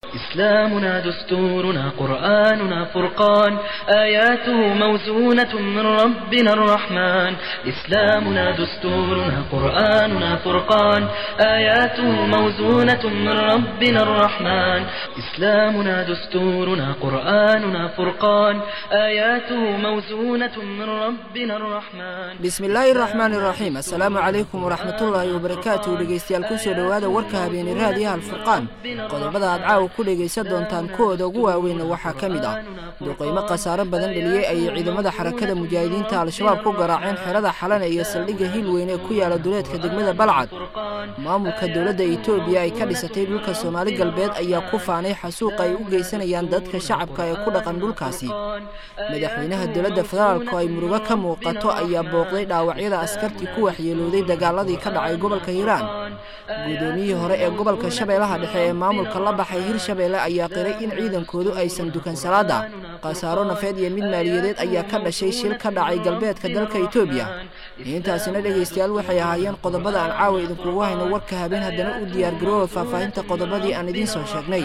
إسلامنا دستورنا قرآننا فرقان آياته موزونة من ربنا الرحمن إسلامنا دستورنا قرآننا فرقان آياته موزونة من ربنا الرحمن إسلامنا دستورنا قرآننا فرقان آياته موزونة من ربنا الرحمن bismillaahi raxmaan iraxiim assalaamu calaykum waraxmatullaahi wabarakaatu dhegeystayaal kusoo dhowaada warka habeeni raadiyaha alfurqaan qodobada aad caawa ku dhegaysan doontaan kuwooda ugu waaweyn waxaa ka mid ah duqeymo khasaaro badan dheliyey ayay ciidamada xarakada mujaahidiinta al-shabaab ku garaaceen xerada xalana iyo saldhigga hiilweyn ee ku yaala duleedka degmada balcad maamulka dowladda itoobiya ay ka dhisatay dhulka soomaali galbeed ayaa ku faanay xasuuqa ay u geysanayaan dadka shacabka ee ku dhaqan dhulkaasi madaxweynaha dowladda federaalku ay murugo ka muuqato ayaa booqday dhaawacyada askartii ku waxyeelooday dagaaladii ka dhacay gobolka hiiraan gudoomiyihii hore ee gobolka shabeellaha dhexe ee maamulka la baxay hirshabeelle ayaa qiray in ciidankoodu aysan dukan salaada khasaaro nafeed iyo mid maaliyadeed ayaa ka dhashay shil ka dhacay galbeedka dalka itoobiya intaasina dhegaystayaal waxay ahaayeen qodobada aan caawa idinkugu hayno warka habeen haddana u diyaargarooba faahfaahinta qodobadii aan idiin soo sheegnay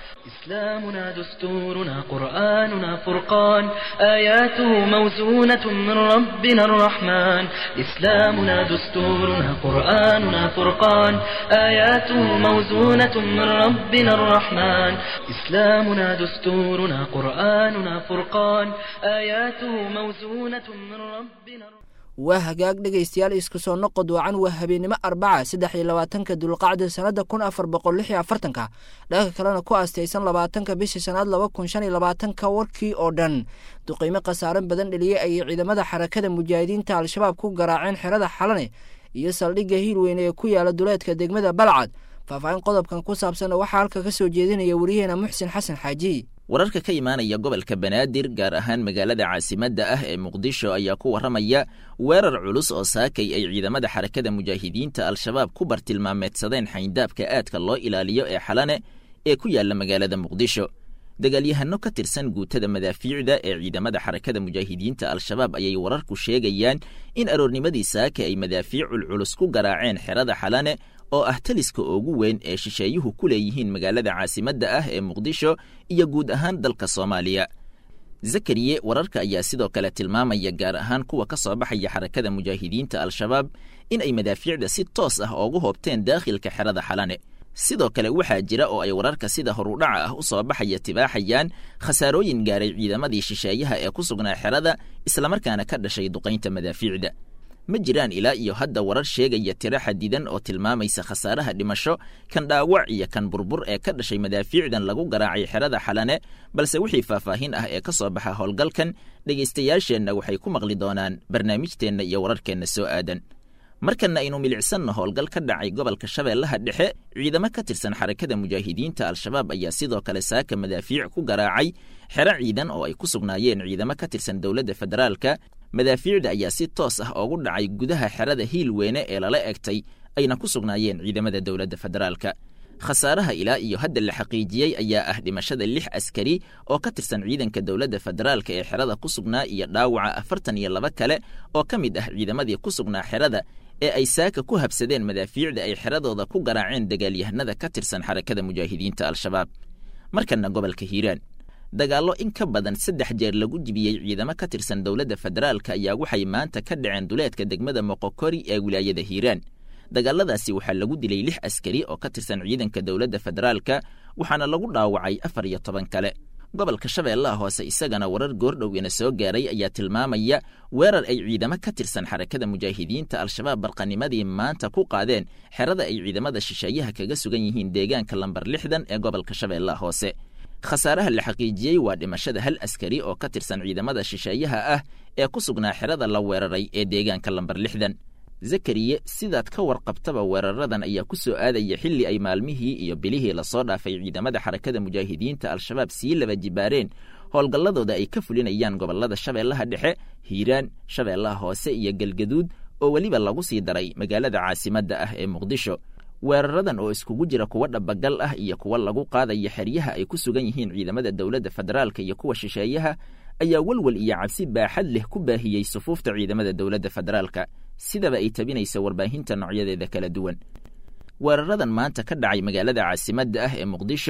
إسلامنا دستورنا قرآننا فرقان آياته موزونة من ربنا الرحمن إسلامنا دستورنا قرآننا فرقان آياته موزونة من ربنا الرحمن إسلامنا دستورنا قرآننا فرقان آياته موزونة من ربنا الرحمن waa hagaag dhegaystayaal isku soo noqod wacan waa habeennimo arbaca saddex iyo labaatanka dulqacda sannada kun afar boqol lix iyo afartanka dhanka kalena ku aastaysan labaatanka bisha shanaad laba kun shan iyo labaatanka warkii oo dhan duqeymo khasaaro badan dheliyey ayay ciidamada xarakada mujaahidiinta al-shabaab ku garaaceen xerada xalane iyo saldhigga hiilweyne ee ku yaala duleedka degmada balcad faahfaahin qodobkan ku saabsanna waxaa halka ka soo jeedinaya wariyaheena muxsin xasan xaaji wararka ka imaanaya gobolka banaadir gaar ahaan magaalada caasimadda ah ee muqdisho ayaa ku warramaya weerar culus oo saakay ay ciidamada xarakada mujaahidiinta al-shabaab ku bartilmaameedsadeen xayndaabka aadka loo ilaaliyo ee xalane ee ku yaalla magaalada muqdisho dagaalyahano ka tirsan guutada madaafiicda ee ciidamada xarakada mujaahidiinta al-shabaab ayay wararku sheegayaan in aroornimadii saaka ay madaafiicul culus ku garaaceen xerada xalane oo ah taliska ugu weyn ee shisheeyuhu ku leeyihiin magaalada caasimadda ah ee muqdisho iyo guud ahaan dalka soomaaliya zakariye wararka ayaa sidoo kale tilmaamaya gaar ahaan kuwa ka soo baxaya xarakada mujaahidiinta al-shabaab in ay madaafiicda si toos ah oogu hoobteen daakhilka xerada xalane sidoo kale waxaa jira oo ay wararka sida horudhaca ah u soo baxaya tibaaxayaan khasaarooyin gaaray ciidamadii shisheeyaha ee ku sugnaa xerada islamarkaana ka dhashay duqaynta madaafiicda ma jiraan ilaa iyo hadda warar sheegaya tiro xadidan oo tilmaamaysa khasaaraha dhimasho kan dhaawac iyo kan burbur ee ka dhashay madaafiicdan lagu garaacay xerada xalane balse wixii faahfaahin ah ee ka soo baxa howlgalkan dhegaystayaasheenna waxay ku maqli doonaan barnaamijteenna iyo wararkeenna soo aadan markanna aynu milicsanno howlgal ka dhacay gobolka shabeellaha dhexe ciidamo ka tirsan xarakada mujaahidiinta al-shabaab ayaa sidoo kale saaka madaafiic ku garaacay xero ciidan oo ay ku sugnaayeen ciidamo ka tirsan dowladda federaalka madaafiicda ayaa si toos ah oogu dhacay gudaha xerada hiilweyne ee lala egtay ayna ku sugnaayeen ciidamada dowladda federaalka khasaaraha ilaa iyo hadda la xaqiijiyey ayaa ah dhimashada lix askari oo ka tirsan ciidanka dowladda federaalka ee xerada ku sugnaa iyo dhaawaca afartan iyo laba kale oo ka mid ah ciidamadii ku sugnaa xerada ee ay saaka ku habsadeen madaafiicda ay xeradooda ku garaaceen dagaalyahanada ka tirsan xarakada mujaahidiinta al-shabaab markanna gobolka hiiraan dagaallo in ka badan saddex jeer lagu jibiyey ciidamo ka tirsan dowladda federaalka ayaa waxay maanta ka dhaceen duleedka degmada moqokori ee wilaayada hiiraan dagaaladaasi waxaa lagu dilay lix askari oo ka tirsan ciidanka dowladda federaalka waxaana lagu dhaawacay afar iyo toban kale gobolka shabeellaha hoose isagana warar goordhowina soo gaaray ayaa tilmaamaya weerar ay ciidamo ka tirsan xarakada mujaahidiinta al-shabaab barqanimadii maanta ku qaadeen xerada ay ciidamada shisheeyaha kaga sugan yihiin deegaanka lambar lixdan ee gobolka shabeellaha hoose khasaaraha la xaqiijiyey waa dhimashada hal askari oo ka tirsan ciidamada shisheeyaha ah ee ku sugnaa xerada la weeraray ee deegaanka lambar lixdan zakariye sidaad ka warqabtaba weeraradan ayaa ku soo aadaya xilli ay maalmihii iyo bilihii lasoo dhaafay ciidamada xarakada mujaahidiinta al-shabaab sii laba jibaareen howlgalladooda ay ka fulinayaan gobollada shabeellaha dhexe hiiraan shabeellaha hoose iyo galgaduud oo weliba lagu sii daray magaalada caasimadda ah ee muqdisho weeraradan oo iskugu jira kuwa dhabagal ah iyo kuwa lagu qaadaya xeryaha ay ku sugan yihiin ciidamada dowladda federaalka iyo kuwa shisheeyaha ayaa welwel iyo cabsi baaxad leh ku baahiyey sufuufta ciidamada dowladda federaalka sidaba ay tabinaysa warbaahinta noocyadeeda kala duwan weeraradan maanta ka dhacay magaalada caasimadda ah ee muqdisho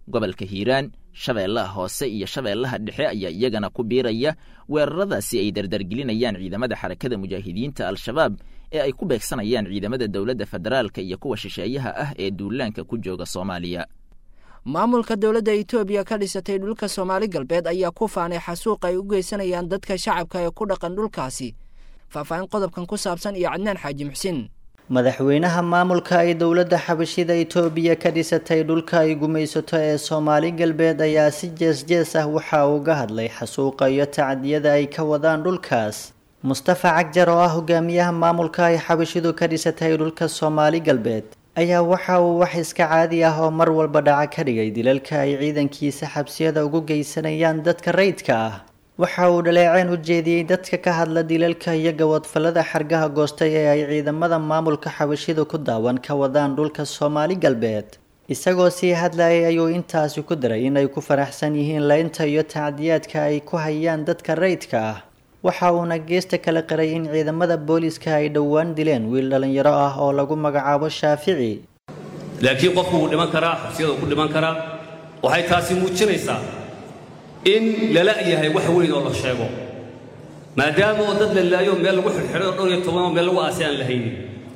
gobolka hiiraan shabeellaha hoose iyo shabeellaha dhexe ayaa iyagana ku biiraya weeraradaasi ay dardargelinayaan ciidamada xarakada mujaahidiinta al-shabaab ee ay ku beegsanayaan ciidamada dowladda federaalka iyo kuwa shisheeyaha ah ee duulaanka ku jooga soomaaliya maamulka dowladda etoobiya ka dhisatay dhulka soomaali galbeed ayaa ku faanay xasuuq ay u geysanayaan dadka shacabka ee ku dhaqan dhulkaasi faahfaahin qodobkan ku saabsan iyo cadnaan xaaji muxsin madaxweynaha maamulka ay dowladda xabashida itoobiya ka dhisatay dhulka ay gumaysato ee soomaali galbeed ayaa si jees-jees ah waxa uu uga hadlay xasuuqa iyo tacdiyada ay ka wadaan dhulkaas mustafa cagjar oo ah hogaamiyaha maamulka ay xabashidu ka dhisatay dhulka soomaali galbeed ayaa waxa uu wax iska caadi ah oo mar walba dhaca ka dhigay dilalka ay ciidankiisa xabsiyada ugu geysanayaan dadka rayidka ah waxa uu dhaleeceen u jeediyey dadka ka hadla dilalka iyo gawadfallada xargaha goostay ee ay ciidamada maamulka xabashidu ku daawan ka wadaan dhulka soomaali galbeed isagoo sii hadlayay ayuu intaasi ku daray inay ku faraxsan yihiin leynta iyo tacdiyaadka ay ku hayaan dadka rayidka ah waxa uuna geesta kala qiray in ciidamada booliiska ay dhowaan dileen wiil dhallinyaro ah oo lagu magacaabo shaafici laakiin qofku wuu dhiman karaa xabsiyada uu ku dhiman karaa waxay taasi muujinaysaa in lala yahay wax weyn oo la sheego maadaama oo dad la laayo meel lagu xidhxidhay oo dhowr iyo toban oo meel lagu aasay aan la haynin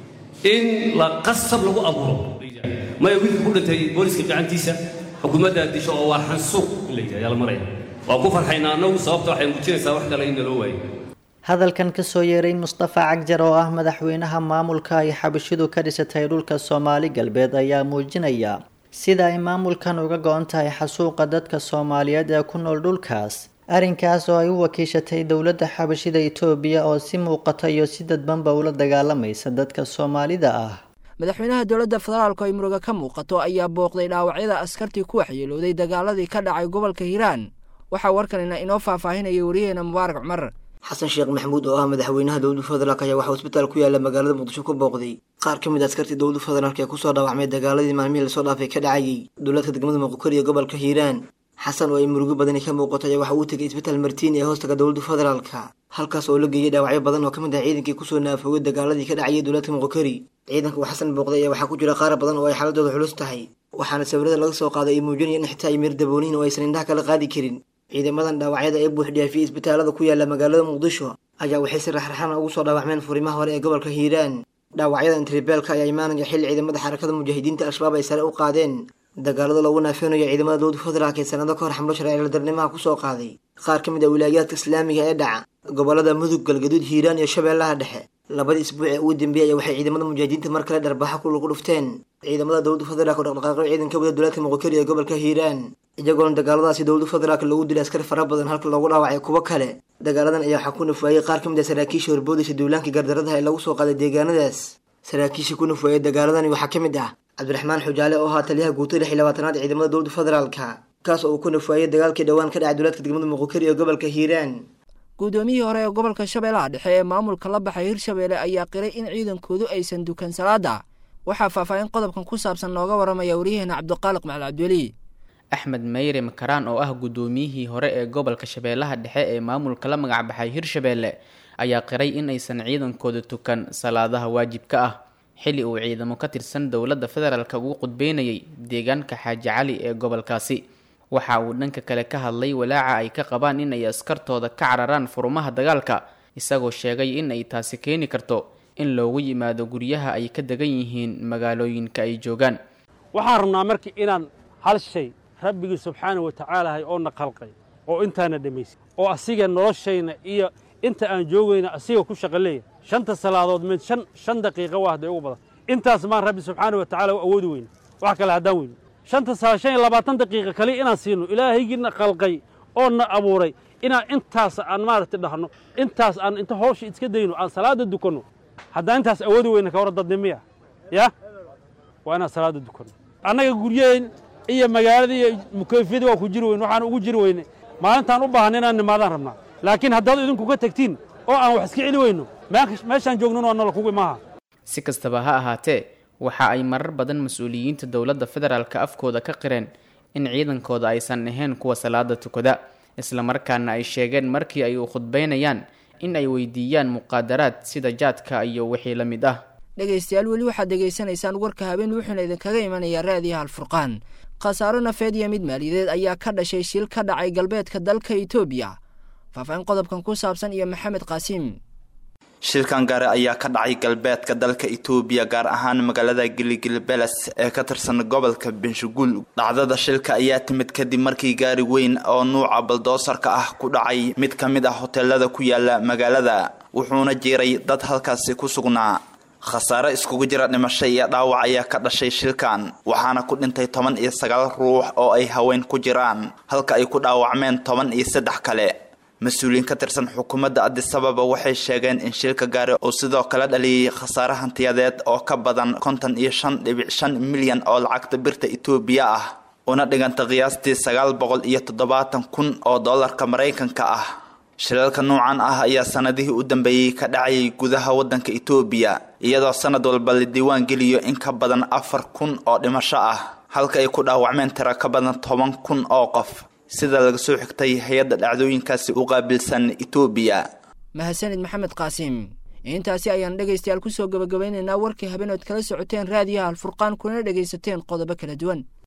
in la qasab lagu abuuro maya wiilka ku dhintay booliska gacantiisa xukuumaddaa disho oo waa xansuuq in la yidhaha ayaa la maraya waa ku farxaynaa annagu sababta waxay muujinaysaa wax kale in naloo waayo hadalkan kasoo yeeray mustafa cagjar oo ah madaxweynaha maamulka ay xabashidu ka dhisatay dhulka soomaali galbeed ayaa muujinaya sida ay maamulkan uga go-on tahay xasuuqa dadka soomaaliyeed ee ku nool dhulkaas arrinkaas oo ay u wakiishatay dowladda xabashida itoobiya oo si muuqata iyo si dadbanba ula dagaalamaysa dadka soomaalida ah madaxweynaha dowladda federaalku ay muruga ka muuqato ayaa booqday dhaawacyada askartii ku waxyeelooday dagaaladii ka dhacay gobolka hiiraan waxaa warkanina inoo faahfaahinaya wariyaheena mubaarak cumar xasan sheekh maxamuud oo ah madaxweynaha dowladda federaalk ayaa waxaa isbitaal ku yaala magaalada muqdisho ku booqday qaar ka mid a askartii dowladda federaalk ee kusoo dhaawacmay dagaaladii maalmihii lasoo dhaafay ka dhacayay dowladka degmada muqokori ee gobolka hiiraan xasan oo ay murugo badani ka muuqato ayaa waxa uu tegay isbitaal martiin ee hoostaga dowladda federaalka halkaas oo la geeyay dhaawacyo badan oo ka mid ah ciidankii kusoo naafoogay dagaaladii ka dhacayay dowladka muqokori ciidanka uu xasan booqday ayaa waxaa ku jira qaar badan oo ay xaaladooda culus tahay waxaana sawirada laga soo qaaday ay muujinayaan in xitaa ay meer daboonihin oo aysan indhaha kala qaadi karin ciidamadan dhaawacyada ee buuxdhaafiyey isbitaalada ku yaala magaalada muqdisho ayaa waxay si raxraxana ugu soo dhaawacmeen furimaha hore ee gobolka hiiraan dhaawacyada intribeelka ayaa imaanaya xilli ciidamada xarakada mujaahidiinta al-shabaab ay sare u qaadeen dagaalada lagu naafeynayo ciidamada dowladda federaalk ee sanado ka hor xamlo sharciladarnimaha kusoo qaaday qaar ka mid ah wilaayaadka islaamiga ee dhaca gobolada mudug galgaduud hiiraan iyo shabeellaha dhexe labadii isbuuc ee ugu dambeeyay ayaa waxay ciidamada mujaahidiinta mar kale dharbaxa ku lagu dhufteen ciidamada dowladda federaalk oo dhaqdhaqaaqyo ciidanka wada dowladka muqokari ee gobolka hiiraan iyagoona dagaaladaasi dowladda federaalk lagu dilay askar fara badan halka loogu dhaawacay kuwo kale dagaaladan ayaa waxaa ku nafwaayey qaar ka mid ah saraakiisha horboodaysa duulaankii gardaradaha ee lagu soo qaaday deegaanadaas saraakiisha ku nafwaayey dagaaladani waxaa ka mid ah cabdiraxmaan xujaale oo ahaa taliyaha guutada lix iyo labaatanaad ciidamada dowladda federaalka kaas oo uu ku nafwaayey dagaalkii dhowaan ka dhacay dowladka degmada muqokari ee gobolka hiiraan guddoomiyihii hore ee gobolka shabeellaha dhexe ee maamulka la baxay hirshabeelle ayaa qiray in ciidankoodu aysan dukan salaada waxaa faahfaahin qodobkan ku saabsan nooga waramaya waryaheena cabdiqaaliq macali cabdiweli axmed meyre makaraan oo ah guddoomiyihii hore ee gobolka shabeellaha dhexe ee maamulka la magacbaxay hirshabeelle ayaa qiray in aysan ciidankooda tukan salaadaha waajibka ah xilli uu ciidamo ka tirsan dowladda federaalk ugu qudbeynayay deegaanka xaaji cali ee gobolkaasi waxa uu dhanka kale ka hadlay walaaca ay ka qabaan in ay askartooda ka cararaan furumaha dagaalka isagoo sheegay in ay taasi keeni karto in loogu yimaado guryaha ay ka degan yihiin magaalooyinka ay joogaan waxaan rabnaa marka inaan hal shay rabbigii subxaanah wa tacaalahay oo na khalqay oo intaana dhammaysay oo asiga noloshayna iyo inta aan joogayna asiga ku shaqa leeyahay shanta salaadood mid shan shan daqiiqa waa hadday ugu badan intaas maan rabbi subxaana wa tacala u awoodi weyne wax kale haddaan weyne shanta saa shan iyo labaatan daqiiqa kale inaan siino ilaahaygiina khalqay oo na abuuray inaan intaas aan maaragtay dhahno intaas aan inta hawsha iska dayno aan salaada dukanno haddaan intaas awoodi weyne ka hor dadnimiya ya waa inaan salaada dukanno annaga guryaheen iyo magaalada iyo mukayfiyada waa ku jiri weyne waxaan ugu jiri weyne maalintaan u baahan inaan nimaadaan rabnaa laakiin haddaad idinku ka tegtiin oo aan wax iska celi weyno meeshaan joognan waa nolol kugu imaaha si kastaba ha ahaatee waxa ay marar badan mas-uuliyiinta dowladda federaalka afkooda ka qireen in ciidankooda aysan ahayn kuwa salaada tukada islamarkaana ay sheegeen markii ay u khudbaynayaan in ay weydiiyaan muqaadaraad sida jaadka iyo wixii la mid ah dhegaystayaal weli waxaad degaysanaysaan warka habeen wuxuuna idinkaga imanayaa raadiyaha alfurqaan khasaaro nafeed iyo mid maaliyadeed ayaa ka dhashay shil ka dhacay galbeedka dalka itoobiya faahfaahin qodobkan ku saabsan iyo maxamed qaasiim shilkan gaari ayaa ka dhacay galbeedka dalka itoobiya gaar ahaan magaalada giligilbeles ee ka tirsan gobolka benshaguul dhacdada shilka ayaa timid kadib markii gaari weyn oo nuuca baldoosarka ah ku dhacay mid ka mid ah hoteelada ku yaala magaalada wuxuuna jiray dad halkaasi ku sugnaa khasaare iskugu jira dhimasho iyo dhaawac ayaa ka dhashay shilkan waxaana ku dhintay toban iyo sagaal ruux oo ay haween ku jiraan halka ay ku dhaawacmeen toban iyo saddex kale mas-uuliyiin ka tirsan xukuumadda adisababa waxay sheegeen in shilka gaari uu sidoo kale dhaliyay khasaare hantiyadeed oo ka badan konton iyo shan dhibic shan milyan oo lacagta birta itoobiya ah una dhiganta qiyaastii sagaal boqol iyo toddobaatan kun oo dollarka maraykanka ah shilalka noocan ah ayaa sanadihii u dambeeyey ka dhacayay gudaha waddanka itoobiya iyadoo sanad walba la diiwaan geliyo in ka badan afar kun oo dhimasho ah halka ay ku dhaawacmeen tiro ka badan toban kun oo qof sida laga soo xigtay hay-adda dhacdooyinkaasi u qaabilsan itoobiya mahadsanid maxamed qaasiim intaasi ayaan dhegaystayaal kusoo gabagabaynaynaa warkii habeenood kala socoteen raadiyaha alfurqaan kuna dhegaysateen qodobo kala duwan